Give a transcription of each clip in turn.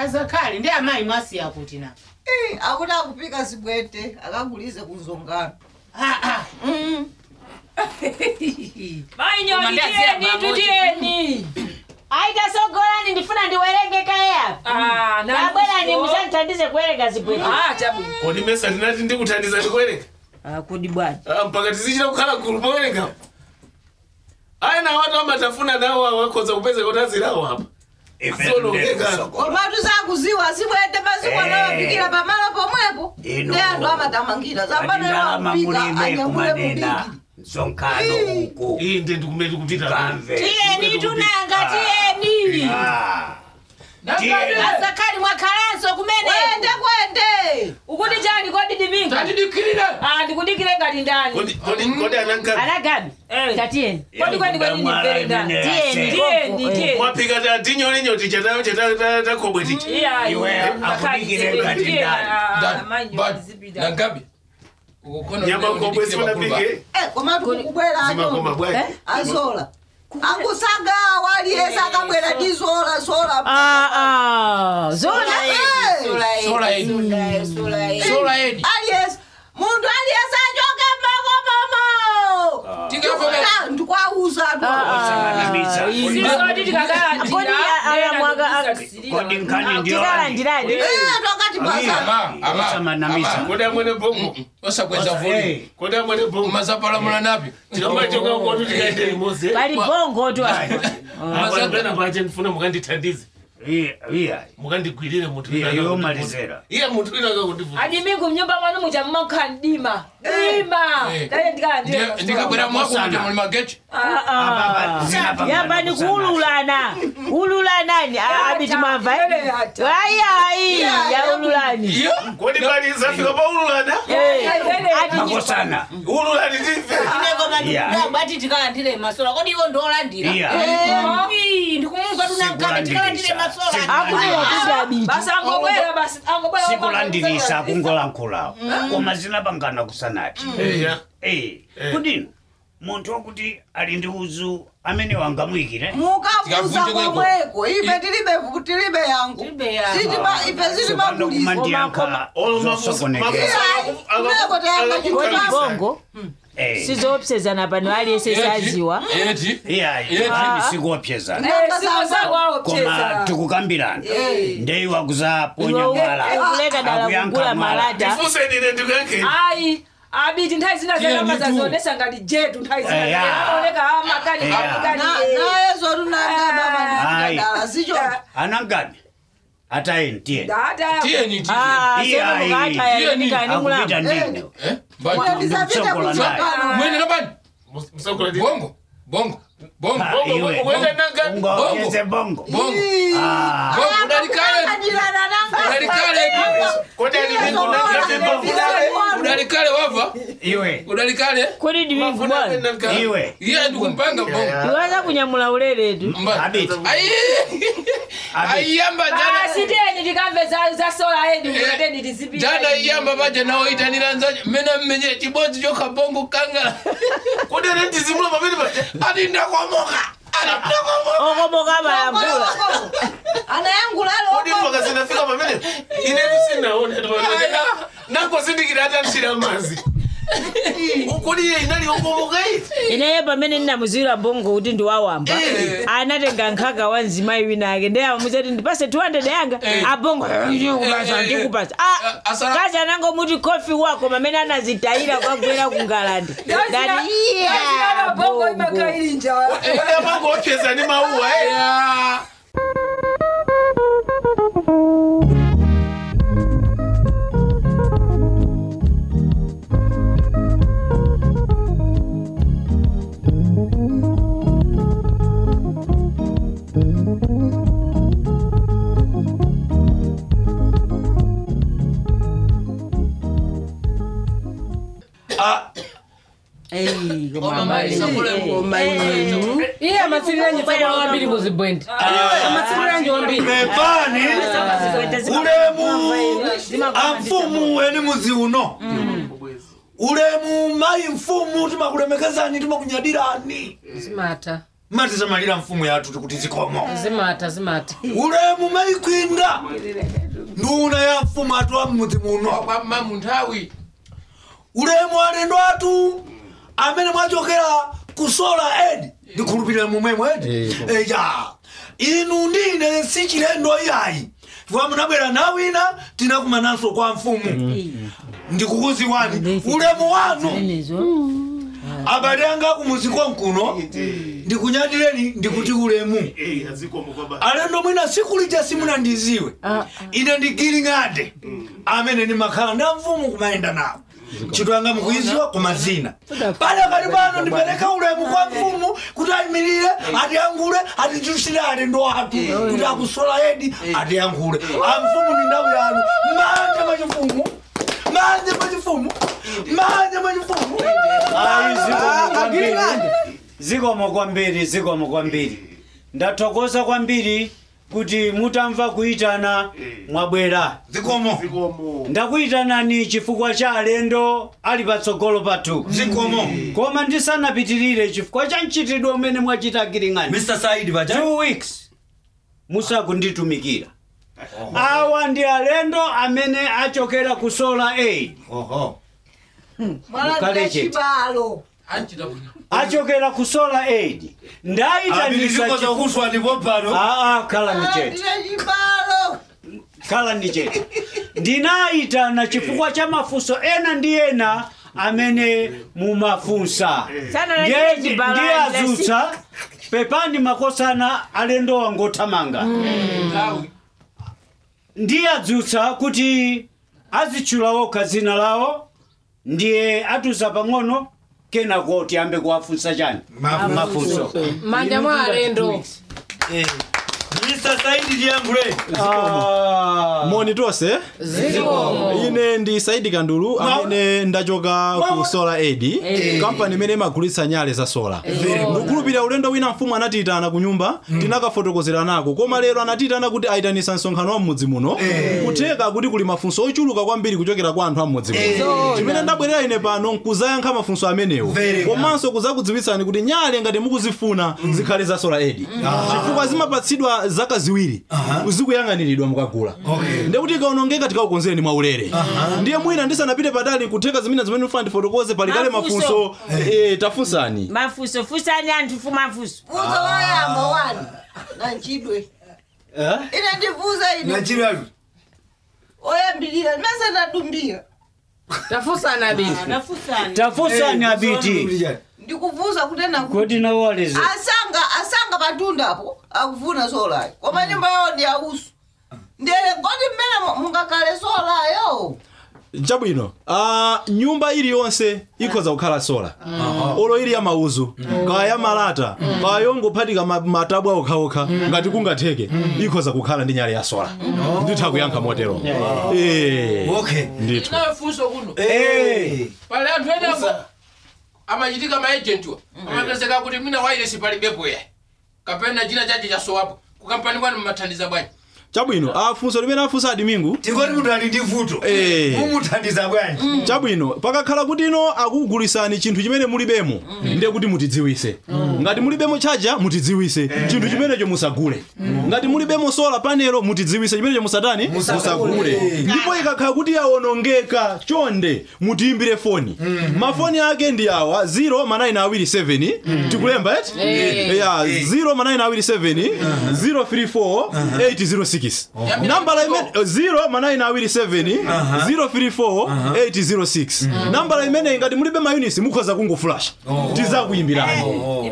azakali ndi amayi mwasiya kuti na Eh, akuti akupika zibwete akagulize kuzongano aa mainyoni Mandazi tiyeni ya pamoja. tutiyeni aitasogolani ndifuna ndiwerenge kayapo Ah, na- abwerani musandithandize kuwerenga zibwete Ah, chabwino kodi mesa ndinati ndikuthandiza ndikuwerenga kodi bwana Ah, mpaka tizichita kukhala gulu powerenga ayi na watu amatafuna nawo awakhoza kupeza kuti azirawo apa Zonongeka. komatu zakuziwa zibwete mazikwana wapikira pamalo pomwepo Ino. ndi anthu amatamangira adindalama zapanewapika mulibe anyamule kumanena mubiki msonkhano uku iyi ndi ndikumeti kupita kamve tiyeni tunanga tiyeni Ah. Tiye- azakali mwakhalanso kumene kwende kwende ukuti chani kodi diminga tatidikirire Ah, ndikudikire ngati ndani kodi kodi kodi ananka anagabi Eh. tatiyeni kodi kweni kweni ndimvere ndani Tiyeni. tiyeni tiyeni mwapika ta tinyolenyoti chatakobwe ticha iya Iwe, akudikire ngati ndani. nangabi ukono nyama kobwe simunapike Eh, komatu kukubwera zimakoma acho bwayi azola akusagawa aliyese akabwera ndi zola zola zona Eh, sola edi sola edi aliyese muntu aliyese achoke makomomo tikavomera ndikwauza sisoti tikakala Kodi aya mwaga- kodi nkhani ndiyo tikalandirani tokati basa ama ama Osamanamisa. ama kodi amwene bongo osakweza vuli Eh, kodi amwene bongo mazapalamula napi tikamachoka kotu tikaende limose pali bongo tu ayo apana pache ndifuna mukandithandize iya, iya. mukandigwirire munthu Iya, wina iwo akakundivuta. malizera. iye munthu wina akakundivuta adimingu mnyumba mwanu muja mmakha ndima dima Eh. dale ndikalandira ndikabwera mwako kuti muli magechi Apa- zinapangana yamba ni kusana. kuululana ululanani abiti mwamva ayi yaululani iyo kodi pali zafika pa ululana makosana ululani tife Iya. bati tikalandire masola kodi iwo ndolandira iya ndikumumva tunamkapa tikalandire masola akunena kuti abiti basi angobwera basi angobwera sikulandirisa kungolankhulawo koma zinapangana kusanati eya Eh, kudino munthu wakuti ali ndi uzu amene wangamuyikire mukabuza Tikavunje kweko. komweko ife tilibe tilibe yangu Tilibe yangu. Sitima- ife sopano sitimabuliza kumandiyankha zosokonekera kumeko tayamba kodi chikutasa bongo Eh, sizoopsezana pano aliyese saziwa eti iyayi Eti. sikuopsezana sikosawawo koma pcheza tikukambirana ndeyi wakuzaponya Iwe mwala ukuleka dala akuyankha kugula mwala. malata fusenine ndikuyankheni ayi abiti nthawi zina Tiye zanama nditu. zazionesa ngati jetu nthawi zina Eya. aoneka amakani Eya. amakani nayezo tunangaba Ayi. madala sicho anangabi atayeni tiyeni dada tiyeni ti Iya, semukata iya. yanikani akupita mulamba ndine eh bani ndizapita Ndikusokola naye. kuchokano mwene kabani musakola bongo bongo bongo Ah, Bongo, iwe. bongo, kwenda nangabi. Ungongeze bongo bongo Ah, bongo udalikale ajirana nanga udalikale kodi alimingu nangabe bongo udalikale wava iwe udalikale kodi ndivingu bwana iwe iye ndikumpanga bongo iwaza kunyamula uleretu Mba- Abiti. Ayi. Abiti. aiyamba jana siteni tikamve za- za sola edi mukateni tizipita jana iyamba paja nawo itanira nzaje mena mmenye chibodzi chokha bongo kangala kodi ane ndizimula pamene paja ati ndakomoka ati ndakomoka okomoka malambula anayangulalo kodi mpaka zinafika pamene inetu sinaona nangozindikira atamshira mazi kodi iye inali okomoka iti ineyo pamene ndinamuzira bongo kuti ndiwawamba anatenga nkhaka wa mzimayi wina ake ndeyama muzati ndipase 200 yanga abongo ndikupasa ndikupasa Eh, asa- kazi anangomuti kofi wako pamene anazitayira kwagwera ku ngalande ndati iya bongo bongo imakailinja kodi amango opyeza ndi mauwa Ya. iye amatsiriranyi tsabwa wambiri muzibwendi amatsiriranyi wambiri pepani ulemu amfumu weni muzi uno ulemu mayi mfumu timakulemekezani timakunyadirani simata matisamalira mfumu yathu tikuti zikomo zimata zimata ulemu mayikwinga nduna ya mfumu atu wa mmudzi muno kwamma munthawi ulemu alendo atu amene mwachokera ku sola edi ndikhulupirira mumwemwe edi eja inu ndine si chilendo iyayi chifukwa munabwera nawina tinakumananso kwa mfumu ndikukuziwani ulemu wanu abale anga kumuzi konkuno ndikunyadireni ndikuti ulemu alendo mwina siku lija simunandiziwe ine ndigiling'ade amene ndimakhala nda mfumu kumayenda nawo ntchito yanga mukuiziwa kumazina pale kali pano ndipereka ulemu kwa mfumu kuti ayimirire atiyankhule atichuchire alendo athu kuti akusola edi atiyankhule amfumu ni ndawu yanu manje machifumu manje machifumu manje machifumu Ayi, zikomo kwambiri zikomo kwambiri zikomo kwambiri ndathokoza kwambiri kuti mutamva kuyitana mwabwera zikomo ndakuyitanani chifukwa cha alendo ali patsogolo pathu zikomo koma ndisanapitirire chifukwa cha mchitidwe umene mwachita giring'ani mr saidi baja two weeks musakunditumikira awa ndi alendo amene achokera ku solar aid oho mwalandira Mukaleche. chibalo anchita bwino achokera ku solar aid ndayitanisa abilizikoza chifu- kuswa ndipo pano aa khala ni chete mwalandira chibalo khala ni chete ndinayitana chifukwa cha mafunso ena ndi ena amene mumafunsa Sana na Ndiye- chile chibalo ndiye alesi. azutsa pepani makosana alendo wangothamanga nthawi ndiye adzutsa kuti azitchula okha dzina lawo ndiye atuza pang'ono kenako tiyambe kuwafunsa chani mafunso manja mwa alendo mr saidi liyankhule Ah, moni tonse zikomo ine ndi saidi kandulu amene ndachoka ku solar aid kampani imene imagulitsa nyale za sola ndikukhulupirira ulendo wina mfumu anatiyitana ku nyumba tinakafotokozera nako koma lero anatiyitana kuti ayitanisa msonkhano wa mmudzi muno kutheka kuti kuli mafunso ochuluka kwambiri kuchokera kwa anthu a mmudzi muno chimene ndabwerera ine pano nkuzayankha mafunso amenewo komanso kuzakudziwitsani kuti nyale ngati mukuzifuna zikhale za solar aid chifukwa zimapatsidwa zaka ziwiri zikuyang'aniridwa mukagula ndekuti ikaonongeka tikaukonzereni mwaulere ndiye mwina ndisanapite patali kutheka zimene zimene mfuna ndifotokoze palikale Mafunso. mafunso eh, tafunsani mafunso funsani anthu fu mafunso funso loyamba wani nanchidwe eh? ine ndivuze ine nachiralu oyambirira ndimese ndadumbira tafunsana bisi tafunsani abiti ndikuvuza kutena kuti kuti nawaleze asanga asanga patundapo akufuna solayo koma nyumba yawo ndi ausu ndere kodi mmene mungakale solayo chabwino uh, nyumba iliyonse ikhoza kukhala sola olo ili ya mauzu kaya ya malata kaya yongophatika ma- matabu okhaokha ngati kungatheke ikhoza kukhala ndi nyale ya sola nditha kuyankha motero Eh, okay ndithu inayo funso kuno Eh. pali anthu enako amachitika maejentiwa amapezeka kuti mwina wailesi palibepo ya kapena china chache chasowapo kukampani kwanu mmathandiza bwanji chabwino afunso limene afunsa adimingu tikoti munthu ali ndi vuto Eh. mumuthandiza bwanji chabwino pakakhala kuti ino akukugulisani chinthu chimene mulibemo ndiye kuti mutidziwise ngati mulibemo chaja mutidziwise chinthu chimenecho musagule ngati mulibemo sola panelo mutidziwise chimenecho musatani musagule ndipo ikakhala kuti yawonongeka chonde mutiyimbire foni mafoni ake ndi awa 0 manayina awiri 7 tikulemba eti ya 0 manayina awiri 7 034 806 nambala imene 0 manayina awiri 7 034 806 nambala imeneyi ngati mulibe mayunisi mukhoza kungofulasha tizakuyimbirani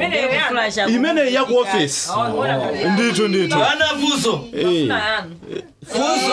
imeneyi yaku ofesi ndithu ndithu ana funso Eh. funso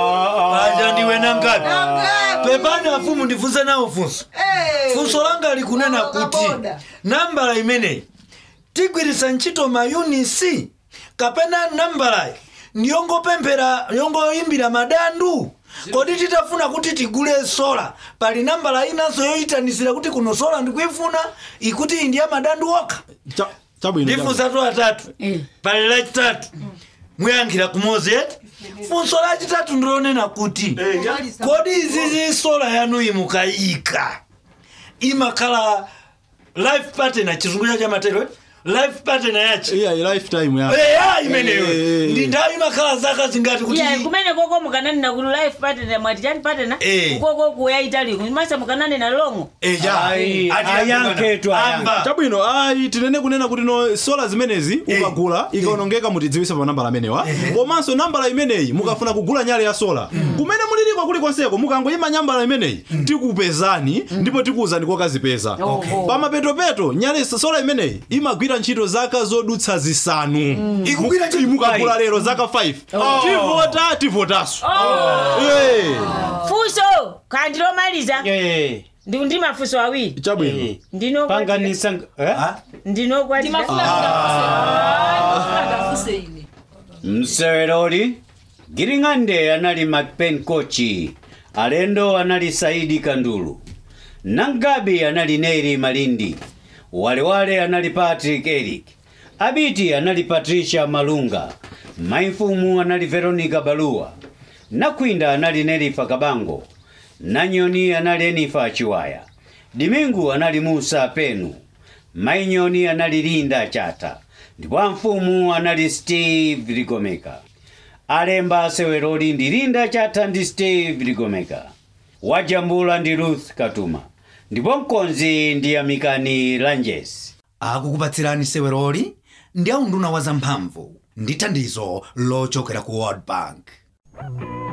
aja ndiwe nangapi pepani afumu ndifunse nawo funso funso langa likunena kuti nambala imeneyi tigwiritsa ntchito mayunisi kapena nambalayi ndiyongopemphera yongoyimbira madandu kodi titafuna kuti tigule sola pali nambala inanso yoyitanisira kuti kuno sola ndikuifuna ikuti iyi ndiya madandu okha Cha- chabwino ndifunsatu atatu pali lachitatu muyankhira kumozi eti funso lachitatu ndilonena kuti kodi izizi sola yanu imukayika imakhala life partner chizungu cha chamatero eti life partner yachi iya lifetime ya eya imeneyo Eh. ndi nthawi imakhala zaka zingati kuti iya kumene koko mukananena kuti life partner mwati chani partner Eh. ukoko kuyaitali masa mukananena longo eya Ayi, ayankhetu, amba chabwino ayi tinene kunena kuti no sola zimenezi Eh. ukagula ikaonongeka mutidziwise pa nambala amenewa komanso nambala imeneyi mukafuna kugula nyale ya sola kumene muliliko kulikonseko mukangoyima nambala imeneyi tikupezani ndipo tikuwuzani kokazipeza pamapetopeto nyale sola imeneyi imagwira ntchito zaka zodutsa zisanu Ikugwira ntchito mukagula lero zaka 5 tivota tivotaso Eh, fuso kandi lomaliza Eh, ndi ndi mafuso awiri chabwino eh. ndino panganisa eh? ndinokwatira ndimafuna ine mseweroli giring'ande anali macpen kochi alendo anali saidi kandulu nangabi anali neri malindi walewale anali patrick eric abiti anali patricia malunga maifumu anali veronica baluwa nakwinda anali nerifa kabango nanyoni anali enifa chiwaya dimingu anali musa penu mainyoni anali linda chata ndipo amfumu anali steve ligomeka alemba seweroli ndi linda chata ndi steve ligomeka wajambula ndi ruth katuma ndipo mkonzi ndi amikani lanjes akukupatsirani seweroli ndi aunduna wa zamphamvu ndi thandizo lochokera ku world bank